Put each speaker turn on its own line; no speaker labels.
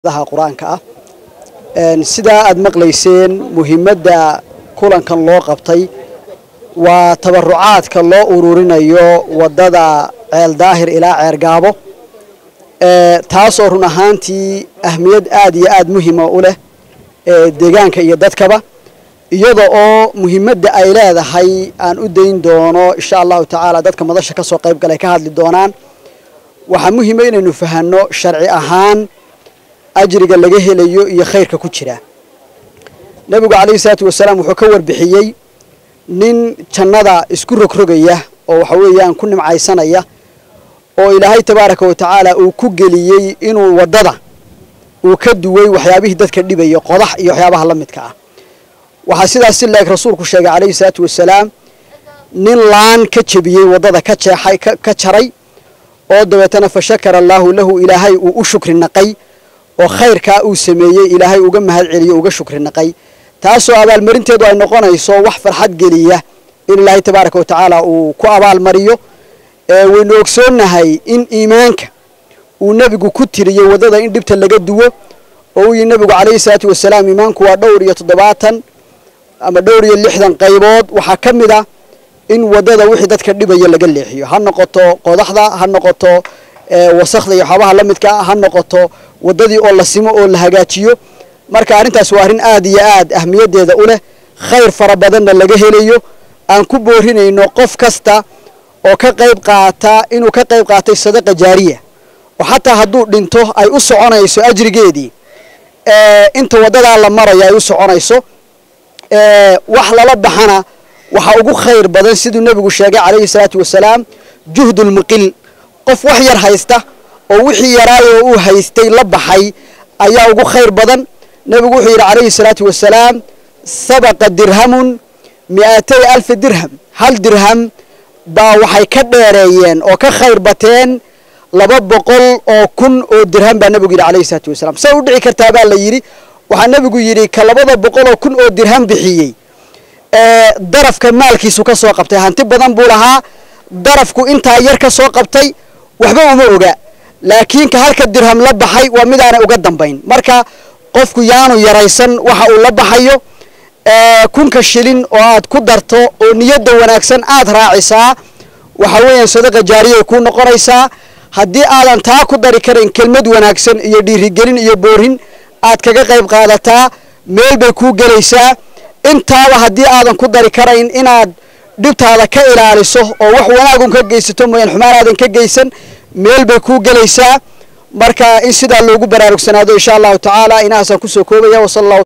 daha qur-aanka ah sidaa aad maqlayseen muhiimadda kulankan loo qabtay waa tabarucaadka loo ururinayo waddada ceel daahir ilaa ceer gaabo taasoo run ahaantii ahmiyad aad iyo aad muhima u leh deegaanka iyo dadkaba iyada oo muhiimadda ay leedahay aan u dayn doono insha allahu tacaala dadka madasha ka soo qayb galay ka hadli doonaan waxaa muhiima inaynu fahanno sharci ahaan ajriga laga helayo iyo khayrka ku jira nebigu calayhi salaatu wasalaam wuxuu ka warbixiyey nin jannada isku rogrogaya oo waxa weeyaan ku nimcaysanaya oo ilaahay tabaaraka wa tacaala uu ku geliyey inuu waddada uu ka duway waxyaabihii dadka dhibaya qodax iyo waxyaabaha la midka ah waxaa sidaas si la-eg rasuulku sheegay calayhi salaatu wasalaam nin laan ka jebiyey waddada ka jeexay ka jaray oo dabeetana fa shakara allaahu lahu ilaahay uu u shukri naqay oo khayrkaa uu sameeyey ilaahay uga mahad celiyo uga shukri naqay taasoo abaalmarinteedu ay noqonayso wax farxad geliya in ilaahay tabaaraka wa tacaala uu ku abaalmariyo waynu ogsoonnahay in iimaanka uu nebigu ku tiriyey waddada in dhibta laga duwo oo uu yihi nebigu calayhi salaatu wasalaam iimaanku waa dhowr iyo toddobaatan ama dhowr iyo lixdan qaybood waxaa ka mid ah in waddada wixii dadka dhibaya laga leexiyo ha noqoto qodaxda ha noqoto wasakda iyo waxyaabaha la midka ha noqoto waddadii oo la simo oo la hagaajiyo marka arrintaas waa arrin aad iyo aad ahmiyaddeeda u leh khayr fara badanna laga helayo aan ku boorinayno qof kasta oo ka qayb qaata inuu ka qayb qaatay sadaqa jaariya oo xataa hadduu dhinto ay u soconayso ajrigeedii inta waddadaa la maraya ay u soconayso wax lala baxana waxaa ugu khayr badan siduu nebigu sheegay calayhi salaatu wasalaam juhdulmuqil qof wax yar haysta oo wixii yaraayoo uu haystay la baxay ayaa ugu khayr badan nebigu wuxuu yidhi calayhi salaatu wasalaam sabaqa dirhamun mi'atay alfi dirham hal dirham baa waxay ka dheereeyeen oo ka khayr bateen laba boqol oo kun oo dirham baa nebigu yidhi calayhi salaatu wasalaam say u dhici kartaa baa la yidhi waxaa nebigu yidhi ka labada boqol oo kun oo dirham bixiyey darafka maalkiisu ka soo qabtay hanti badan buu lahaa darafku intaa yar ka soo qabtay waxba uma oga laakiin ka halka dirham la baxay waa midaanay uga dambayn marka qofku yaanu yaraysan waxa uu la baxayo kunka shilin oo aad ku darto oo niyadda wanaagsan aad raacisaa waxa weeyaan sadaqa jaariyay kuu noqonaysaa haddii aadan taa ku dari karayn kelmad wanaagsan iyo dhiirigelin iyo boorin aad kaga qayb qaadataa meel bay kuu gelaysaa intaaba haddii aadan ku dari karayn inaad dhibtaada ka ilaaliso oo wax wanaagun ka geysato mooyaan xumaan aadan ka geysan meel bay kuu gelaysaa marka in sidaa loogu baraarugsanaado insha allahu tacaala inahaasaan kusoo koobaya wasala